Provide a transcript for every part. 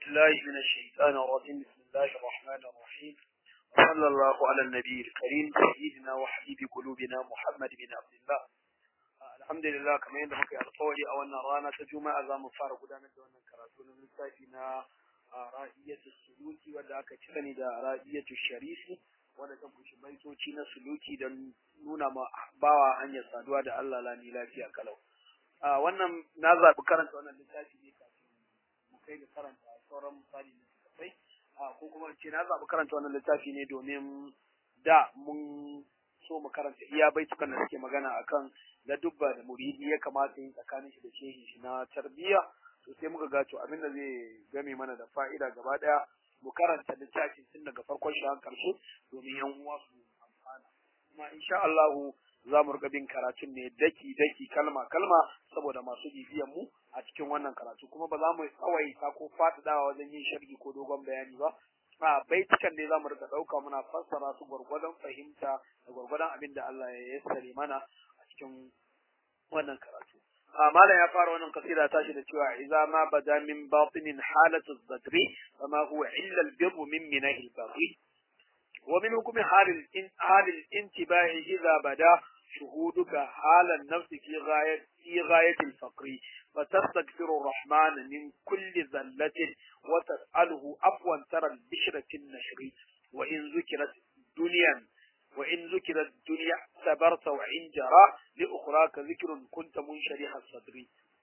بالله من الشيطان الرجيم بسم الله الرحمن الرحيم وصلى الله على النبي الكريم سيدنا وحبيب قلوبنا محمد بن عبد الله الحمد لله kamar yadda muka yi alƙawari a wannan rana ta juma'a za mu fara gudanar da wannan karatu na lissafi na ra'iyatu suluki wanda aka ci sani da ra'iyatu sharifi wanda ta kunshi baitoci na suluki don nuna ma bawa hanyar saduwa da Allah lani lafiya kalau wannan na zaɓi karanta wannan littafi ne kafin mu kai ga karanta sauran misali na littattafai ko kuma ce na zaɓi karanta wannan littafi ne domin da mun so mu karanta iya baitukan da suke magana akan na dubba da muridi ya kamata yin tsakanin shi da shehin shi na tarbiyya to sai muka ga to abin da zai game mana da fa'ida gaba daya mu karanta littafin tun daga farkon shi har karshe domin yan uwa su amfana kuma insha Allah za mu rika bin karatun ne daki daki kalma kalma saboda masu bibiyan mu a cikin wannan karatu kuma ba za mu tsawaita ko faɗaɗawa wajen yin sharhi ko dogon bayani ba a baitukan ne za mu rika ɗauka muna fassara su gwargwadon fahimta da gwargwadon abin da Allah ya yassare mana a cikin wannan karatu malam ya fara wannan kasida tashi da cewa idza ma bada min batinin halatu zadri fama huwa illa al-birr min minahi al-baghi wa min hukmi halil in halil intibai idza bada شهودك حال النفس في غاية في غاية الفقر فتستغفر الرحمن من كل ذلة وتسأله عفوا ترى البشرة النشر وإن ذكرت دنيا وإن ذكرت الدنيا صبرت وإن جرى لأخراك ذكر كنت منشرح الصدر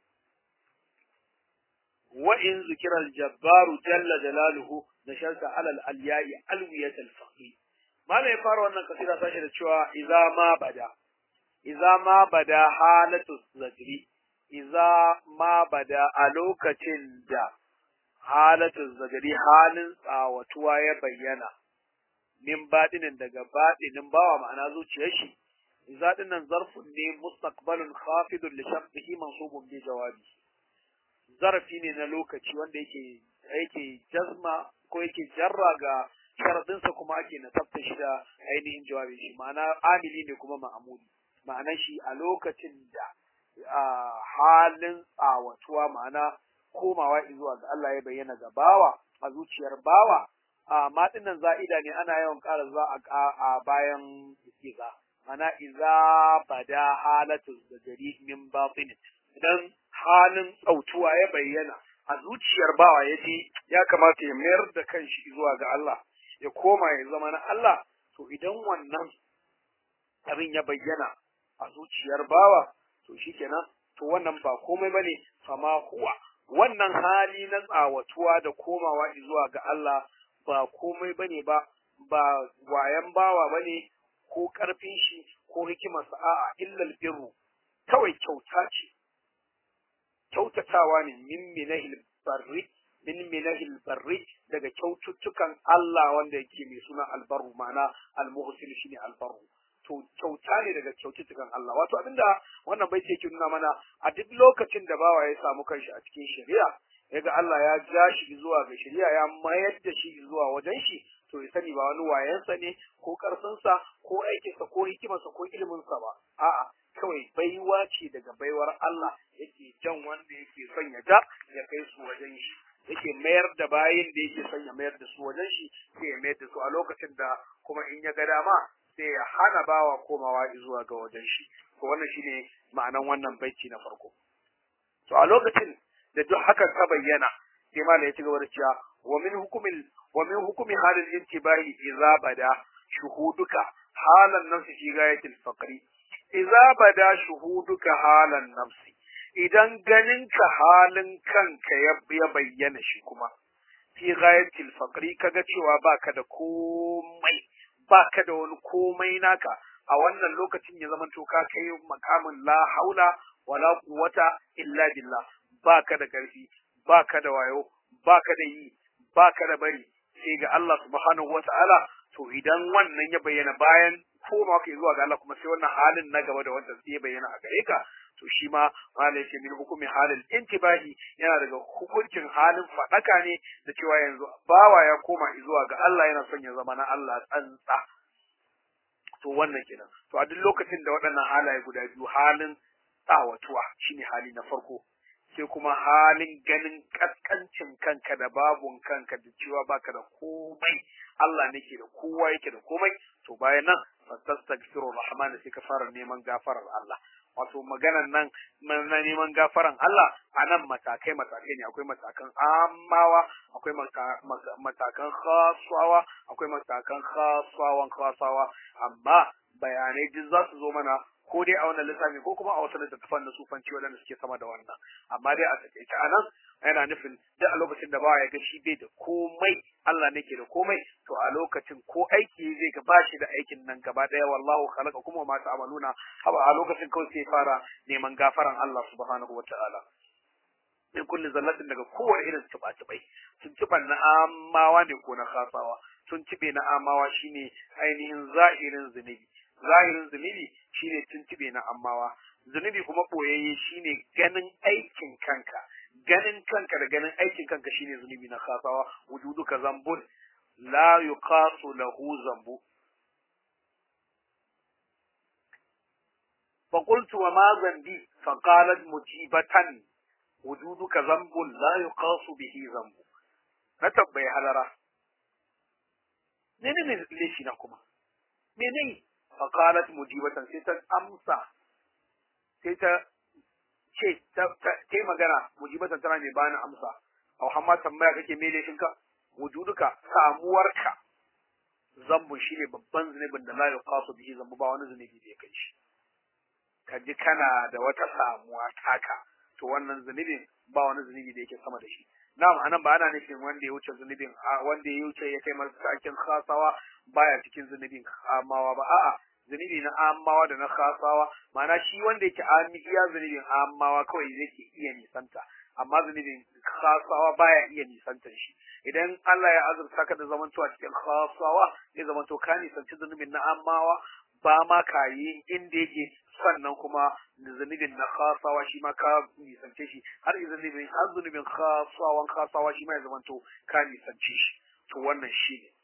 وإن ذكر الجبار جل جلاله نشرت على الألياء ألوية الفقر ما لا يفعل أن كثيرا تشهد شوى إذا ما بدأ iza ma bada halatu zajri iza ma bada a lokacin da halatu zajri halin tsawatuwa ya bayyana min baɗinin daga baɗinin bawa ma'ana zuciyar shi iza dinnan zarfun ne mustaqbalun khafidun li shabbihi mansubun bi jawabi zarfi ne na lokaci wanda yake yake jazma ko yake jarra ga sharadinsa kuma ake nasabta shi da ainihin jawabi shi ma'ana amili ne kuma ma'amuli ma'anar shi a lokacin da halin tsawatuwa ma'ana komawa zuwa ga Allah ya bayyana ga bawa a zuciyar bawa a matsinnan za'ida ne ana yawan ƙara za a bayan iza mana iza bada halatu zajari min batin idan halin tsautuwa ya bayyana a zuciyar bawa ya ce ya kamata ya mayar da kanshi zuwa ga Allah ya koma ya zama na Allah to idan wannan abin ya bayyana a zuciyar bawa to shikenan to wannan ba komai bane fama huwa wannan hali na tsawatuwa da komawa zuwa ga Allah ba komai bane ba ba wayan bawa bane ko karfin shi ko hikimarsa a'a illal birru kawai kyauta ce kyautatawa ne min minahil barri min minahil barri daga kyaututtukan Allah wanda yake mai suna albarru ma'ana almuhsin shine albarru to kyauta ne daga kyaututtukan Allah wato abinda wannan bai yake nuna mana a duk lokacin da bawa ya samu kanshi a cikin shari'a yaga Allah ya ja shi zuwa ga shari'a ya mayar da shi zuwa wajen shi to ya sani ba wani wayansa ne ko karfinsa ko aikinsa ko hikimarsa ko iliminsa ba a'a kawai baiwa ce daga baiwar Allah yake jan wanda yake son ya ja ya kai su wajen shi yake mayar da bayin da yake son ya mayar da su wajen shi sai ya mayar da su a lokacin da kuma in ya ga dama sai ya hana bawa komawa zuwa ga wajen shi to wannan shine ma'anan wannan baiti na farko to a lokacin da duk hakan ta bayyana sai ma ya ci gaba da cewa wa min hukumin wa min hukumi halil intibahi idza bada shuhuduka halan nafsi fi ghayatil faqri idza bada shuhuduka halan nafsi idan ganinka halin kanka ya bayyana shi kuma fi ghayatil faqri kaga cewa baka da komai baka da wani komai naka a wannan lokacin ya zama to ka kai makamin la haula wala quwwata illa billah baka da karfi baka da wayo baka da yi baka da bari sai ga Allah subhanahu wata'ala to idan wannan ya bayyana bayan koma ka zuwa ga Allah kuma sai wannan halin na gaba da wanda zai bayyana a gare ka to shi ma malai ce min hukumi halin intibahi yana daga hukuncin halin fadaka ne da cewa yanzu bawa ya koma zuwa ga Allah yana son ya zama na Allah tsantsa to wannan kenan to a duk lokacin da waɗannan halaye guda biyu halin tsawatuwa shine hali na farko sai kuma halin ganin kaskancin kanka da babun kanka da cewa baka da komai Allah ne ke da kowa yake da komai to bayan nan fastaghfiru rahman sai ka fara neman gafarar Allah wato maganan nan na neman gafaran Allah a nan matakai matakai ne akwai matakan amawa akwai matakan khasawa akwai matakan khasawan khasawa amma bayanai duk za su zo mana ko dai a wannan lissafi ko kuma a wasu littattafan na sufanci waɗanda suke sama da wannan amma dai a takaice a nan yana nufin duk a lokacin da bawa ya ga shi bai da komai Allah ne ke da komai to a lokacin ko aiki zai ga bashi da aikin nan gaba ɗaya wallahu khalaqa kuma ma ta'maluna haba a lokacin kawai sai fara neman gafaran Allah subhanahu wataala min kulli zallatin daga kowane irin tuba-tubai sun tuban na amawa ne ko na khasawa sun tibe na amawa shine ainihin zahirin zunubi zahirin zunubi shine tuntube na ammawa zunubi kuma boyayye shine ganin aikin kanka ganin kanka da ganin aikin kanka shine zunubi na khasawa wujuduka zambun la yuqasu lahu zambu فقلت وما ذنبي فقالت مجيبة وجودك ذنب لا يقاس به ذنب نتبعي حلرة menene laifi na kuma menene faqalat mujibatan sai ta amsa sai ta ce ta ta magana mujibatan tana mai bani amsa au hamma tambaya kake me laifin ka wujuduka samuwarka zambu shine babban zunubin da la yuqasu bihi zambu ba wani zunubi da ya kai shi ka ji kana da wata samuwa taka to wannan zunubin ba wani zunubi da yake sama da shi na'am anan ba ana nufin wanda ya wuce zunubin wanda ya wuce ya kai matakin khasawa baya cikin zunubin amawa ba a'a zunubi na amawa da na khasawa ma'ana shi wanda yake ami iya zunubin amawa kawai yake iya nisanta amma zunubin khasawa baya iya nisantar shi idan Allah ya azurta ka da zamantowa cikin khasawa zai zamanto ka nisanci zunubin na amawa ba ma ka yi inda yake sannan kuma zunubin na khasawa shi ma ka nisance shi har zunubin har zunubin khasawan khasawa shi ma ya zamanto ka nisance shi to wannan shi ne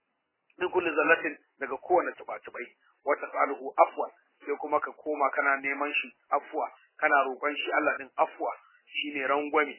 min kulli zallatin daga kowane tuba-tubai wata saluhu afwan sai kuma ka koma kana neman shi afwa kana roƙon shi Allah din afwa shine rangwame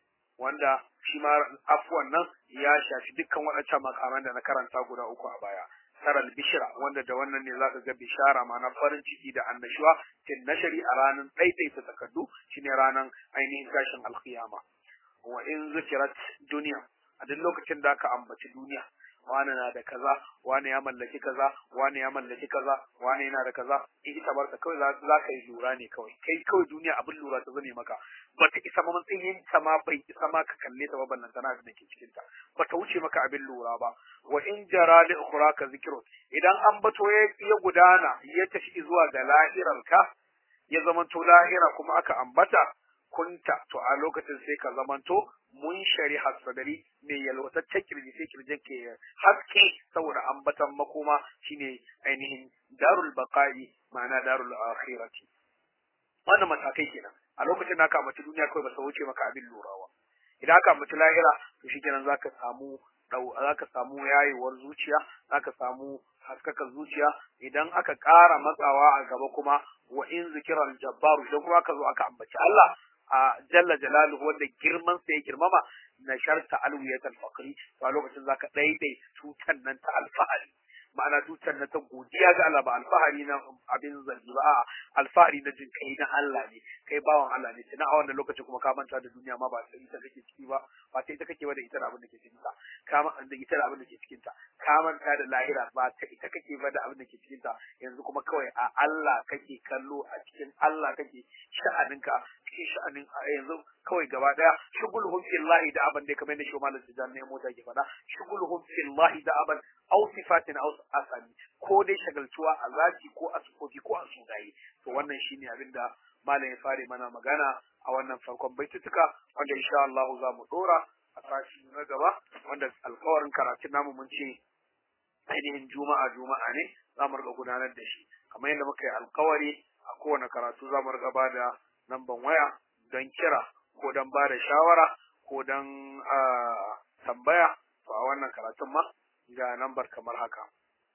wanda shi ma afwan nan ya shafi dukkan waɗancan makaman da na karanta guda uku a baya taral bishira wanda da wannan ne zaka ga bishara ma'ana farin ciki da annashuwa tin nashari a ranar ɗaiɗaita takardu shine ranar ainihin tashin alkiyama wa in zikirat duniya a duk lokacin da aka ambaci duniya wani na da kaza wani ya mallaki kaza wani ya mallaki kaza wani yana da kaza in ita barka kawai za ka yi lura ne kawai kai kawai duniya abin lura ta zame maka bata isa ma matsayin ta ma bai isa ma ka kalle ta ba ballan tana da ke cikin ta bata wuce maka abin lura ba wa in jara li ukhraka zikrun idan an bato ya gudana ya tafi zuwa ga lahirarka ya zamanto lahira kuma aka ambata kunta to a lokacin sai ka zamanto mun shari hasadari mai yalwataccen kirji sai kirjin ke haske saboda ambatan makoma shine ainihin darul baqa'i ma'ana darul akhirati wannan matakai kenan a lokacin da aka ambaci duniya kawai ba sa wuce maka abin lurawa idan aka ambaci lahira to shikenan zaka samu zaka samu yayewar zuciya zaka samu haskaka zuciya idan aka ƙara matsawa a gaba kuma wa in zikiran jabbaru idan kuma aka zo aka ambaci Allah a jalla jalaluhu wanda girman sa ya girmama na sharta alwiyat al-faqri to a lokacin zaka daidai tutan nan ta alfahari ma'ana tutan nan ta godiya ga Allah ba alfahari na abin zanji ba a'a alfahari na jin kai na Allah ne kai bawan Allah ne tana a wannan lokacin kuma ka manta da duniya ma ba sai ita kake ciki ba ba sai ita kake ba da ita da abin da ke cikin ta ka da ita da abin da ke cikin ta ka manta da lahira ba ta ita kake ba da abin da ke cikin ta yanzu kuma kawai a Allah kake kallo a cikin Allah kake sha'aninka cikin sha'anin yanzu kawai gaba daya shugulhum fillahi da aban da kamar da shi malam tijan ne mota ke faɗa shugulhum fillahi da aban aw sifatin aw asani ko dai shagaltuwa a zaki ko a sufofi ko a sunaye to wannan shine abin da malam ya fare mana magana a wannan farkon baitutuka wanda insha Allah za mu dora a sashi na gaba wanda alkawarin karatun namu mun ce ainihin juma'a juma'a ne za mu riga gudanar da shi kamar yadda muka yi alkawari a kowane karatu za mu riga ba da namban waya don kira ko don ba da shawara ko don tambaya to a wannan karatun ma ga nambar kamar haka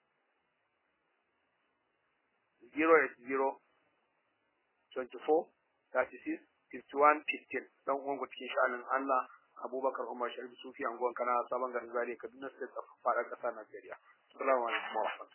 080 24 36 51 15 dan uwan cikin sha'anin Allah Abubakar Umar Sharif Sufi anguwan kana sabon garin Zaria Kaduna State faɗa ƙasa Najeriya assalamu alaikum wa rahmatullahi